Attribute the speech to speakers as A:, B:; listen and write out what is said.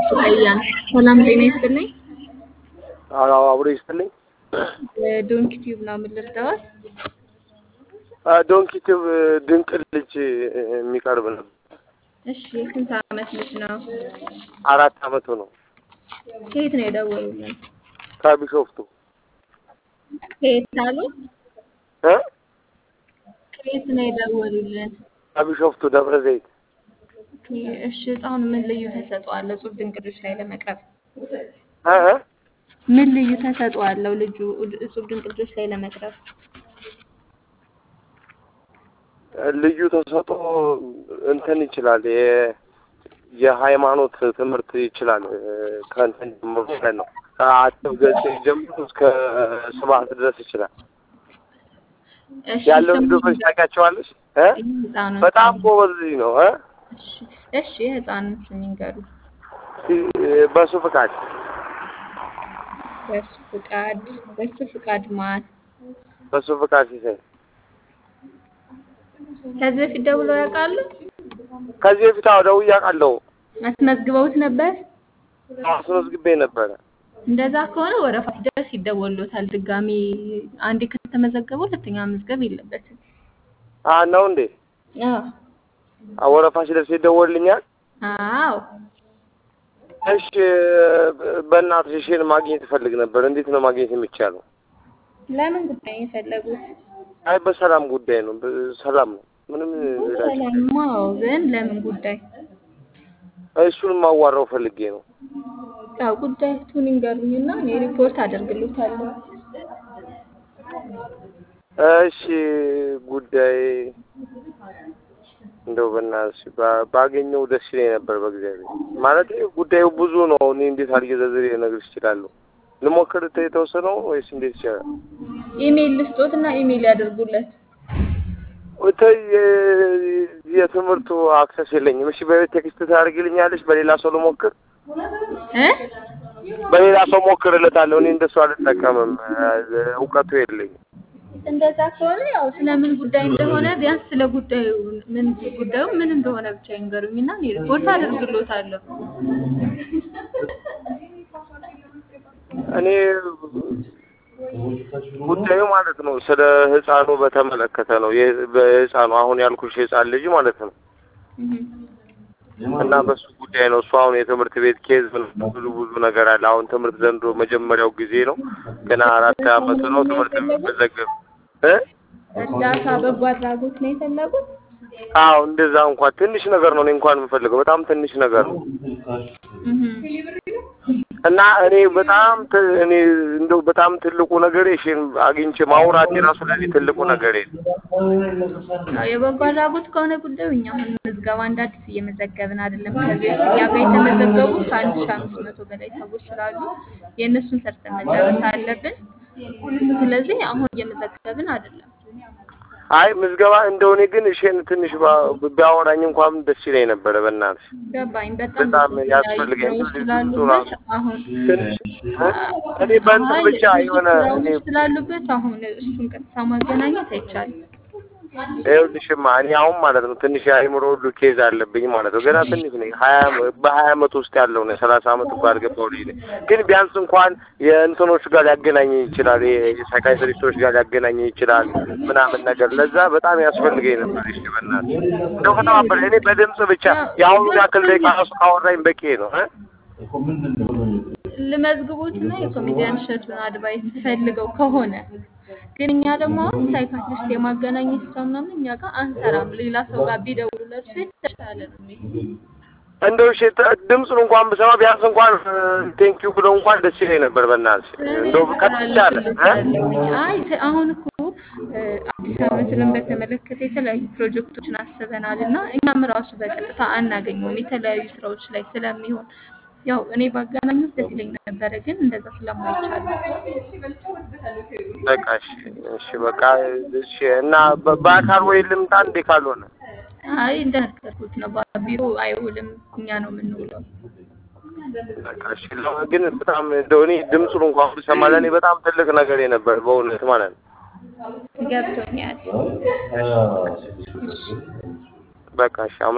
A: ሱቀያን ሰላም ጤና ይስጥልኝ።
B: አዎ አብሮ ይስጥልኝ።
A: ዶንኪ ቲዩብ ነው የምልርዳዋል።
B: ዶንኪ ቲዩብ ድንቅ ልጅ የሚቀርብ ነው።
A: እሺ የስንት ዓመት ልጅ ነው?
B: አራት አመቱ ነው።
A: ከየት ነው የደወሉልን?
B: ከቢሾፍቱ
A: ከየት አሉ?
B: እ
A: ከየት ነው የደወሉልን?
B: ከቢሾፍቱ ደብረ ዘይት
A: ኦኬ፣ እሺ ህፃኑ ምን ልዩ ተሰጥኦ አለው እጹብ ድንቅ ልጆች ላይ ለመቅረብ?
B: እ እ
A: ምን ልዩ ተሰጥኦ አለው ልጁ እጹብ ድንቅ ልጆች ላይ ለመቅረብ?
B: ልዩ ተሰጥኦ እንትን ይችላል የ- የሃይማኖት ትምህርት ይችላል ከእንትን ጀምሮ ማለት ነው ከአጭር ገጽ ጀምሮ እስከ ስብሐት ድረስ ይችላል።
A: እሺ
B: ያለው
A: ስሙ
B: ልጆች ታውቂያቸዋለሽ? እ
A: ህፃኑን
B: በጣም
A: ስም
B: ጎበዝ ልጅ ነው እ
A: እሺ እሺ የህፃኑን ስም ይንገሩ።
B: በሱ ፍቃድ
A: በሱ ፍቃድ በሱ ፍቃድ ማን?
B: በሱ ፍቃድ ሲሳይ
A: ከዚህ በፊት ደውለው ያውቃሉ?
B: ከዚህ በፊት አዎ ደውዬ አውቃለሁ።
A: አስመዝግበውት ነበር?
B: አስመዝግቤ ነበረ።
A: እንደዛ ከሆነ ወረፋ ሲደርስ ይደወሉታል። ድጋሚ አንዴ ከተመዘገበ ሁለተኛ መዝገብ የለበትም።
B: አ ነው እንዴ?
A: አዎ
B: አ ወረፋ ሲደርስ ይደወልልኛል።
A: አዎ
B: እሺ በእናትሽ እሺን ማግኘት እፈልግ ነበር። እንዴት ነው ማግኘት የሚቻለው?
A: ለምን ጉዳይ ነው የፈለጉት?
B: አይ በሰላም ጉዳይ ነው። በሰላም ነው። ምንም
A: ሰላምማ ግን ለምን ጉዳይ?
B: እሱን ማዋራው ፈልጌ ነው።
A: ያው ጉዳዩን ይንገሩኝና እኔ ሪፖርት አደርግልዎታለሁ።
B: እሺ ጉዳይ እንደው በእናትሽ ባ- ባገኘው ደስ ይለኝ ነበር። በእግዚአብሔር ማለት ጉዳዩ ብዙ ነው። እኔ እንዴት አድርጌ ዘርዝሬ ልነግርሽ እችላለሁ? ልሞክር ተ- የተወሰነው ወይስ እንዴት ይቻላል?
A: ኢሜይል ልስጦትና ኢሜይል ያደርጉለት።
B: ወተይ የትምህርቱ አክሰስ የለኝም። እሺ በቤት ቴክስት ታደርጊልኛለሽ? በሌላ ሰው ልሞክር
A: እ
B: በሌላ ሰው ሞክርለታለሁ። እኔ እንደሱ አልጠቀምም፣ እውቀቱ የለኝም።
A: እንደዛ ከሆነ ያው ስለምን ጉዳይ እንደሆነ ቢያንስ ስለ ጉዳዩ ምን ጉዳዩ ምን እንደሆነ ብቻ ይንገሩኝና እኔ ሪፖርት አደርግልዎታለሁ።
B: እኔ ጉዳዩ ማለት ነው ስለ ህፃኑ በተመለከተ ነው። የ- በህፃኑ አሁን ያልኩሽ ህፃን ልጅ ማለት ነው
A: እህ
B: እና በሱ ጉዳይ ነው። እሱ አሁን የትምህርት ቤት ኬዝ ምናምን ብዙ ብዙ ነገር አለ። አሁን ትምህርት ዘንድሮ መጀመሪያው ጊዜ ነው። ገና አራት አመቱ ነው። ትምህርት የሚመዘገብ እ
A: እርዳታ በጎ አድራጎት ነው የፈለጉት?
B: አዎ እንደዛ እንኳን ትንሽ ነገር ነው። እኔ እንኳን የምፈልገው በጣም ትንሽ ነገር ነው
A: እህ
B: እና እኔ በጣም ት- እኔ እንደው በጣም ትልቁ ነገር እሺን አግኝቼ ማውራት የራሱ ለኔ ትልቁ ነገር ነው።
A: ያው የበጎ አድራጎት ከሆነ ጉዳዩ እኛ አሁን ምዝገባ እንደ አዲስ እየመዘገብን አይደለም። ከዚህ በፊት እኛ ጋር የተመዘገቡ ከአንድ ሺህ አምስት መቶ በላይ ሰዎች ስላሉ የእነሱን ሰርተን መጨረስ አለብን። ስለዚህ አሁን እየመዘገብን አይደለም።
B: አይ ምዝገባ እንደሆነ ግን እሺን ትንሽ ባ- ቢያወራኝ እንኳን ደስ ይለኝ ነበረ። በእናትሽ
A: ገባኝ። በጣም
B: በጣም
A: ብዙ
B: ያስፈልገኝ
A: ስራዎች
B: ብዙ
A: ስላሉበት አሁን
B: ትንሽ እ? እኔ በእንትን
A: አይ
B: ብቻ
A: ብዙ
B: የሆነ እኔ
A: ስራዎች ስላሉበት አሁን እሱን ቀጥታ ማገናኘት አይቻልም።
B: ይኸውልሽማ እኔ አሁን ማለት ነው ትንሽ የአእምሮ ሁሉ ኬዝ አለብኝ ማለት ነው። ገና ትንሽ ነኝ። ሀያ በሀያ አመት ውስጥ ያለው ነው። ሰላሳ አመት እንኳን አልገባው ልጅ ነኝ። ግን ቢያንስ እንኳን የእንትኖች ጋር ሊያገናኝ ይችላል፣ የሳይካትሪስቶች ጋር ሊያገናኝ ይችላል ምናምን ነገር ለዛ በጣም ያስፈልገኝ ነበር። እሺ በእናትሽ እንደው ከተባበረ እኔ በድምጽ ብቻ የአሁኑ ያክል ደቂቃ ራሱ ካወራኝ በቂ ነው እ
A: ልመዝግቦትና የኮሜዲያን እሸቱን አድቫይስ ፈልገው ከሆነ ግን እኛ ደግሞ አሁን ሳይካትሪስት የማገናኘት ስራ ምናምን እኛ ጋር አንሰራም። ሌላ ሰው ጋር ቢደውሉ ለእርሱ የተሻለ ነው የሚሆነው።
B: እንደው እሺ ተ- ድምፁን እንኳን ብሰማ ቢያንስ እንኳን ቴንኪዩ ብለው እንኳን ደስ ይለኝ ነበር። በእናትሽ እንደው ከተቻለ እ
A: አይ ተ- አሁን እኮ እ፣ አዲስ ዓመትንም በተመለከተ የተለያዩ ፕሮጀክቶችን አስበናል እና እኛም ራሱ በቀጥታ አናገኘውም የተለያዩ ስራዎች ላይ ስለሚሆን ያው እኔ ባገናኙት ደስ ይለኝ ነበረ፣ ግን እንደዛ ስለማይቻል ነው።
B: በቃ እሺ እሺ በቃ እሺ እና በ- በአካል ወይ ልምጣ እንዴ ካልሆነ
A: አይ እንደነገርኩት ነው። ቢሮ አይውልም፣ እኛ ነው የምንውለው።
B: በቃ እሺ ለ- ግን በጣም እንደው እኔ ድምፁን እንኳን ብሰማ ለእኔ በጣም ትልቅ ነገር ነበር በእውነት ማለት ነው።
A: ገብቶኛል።
B: በቃ እሺ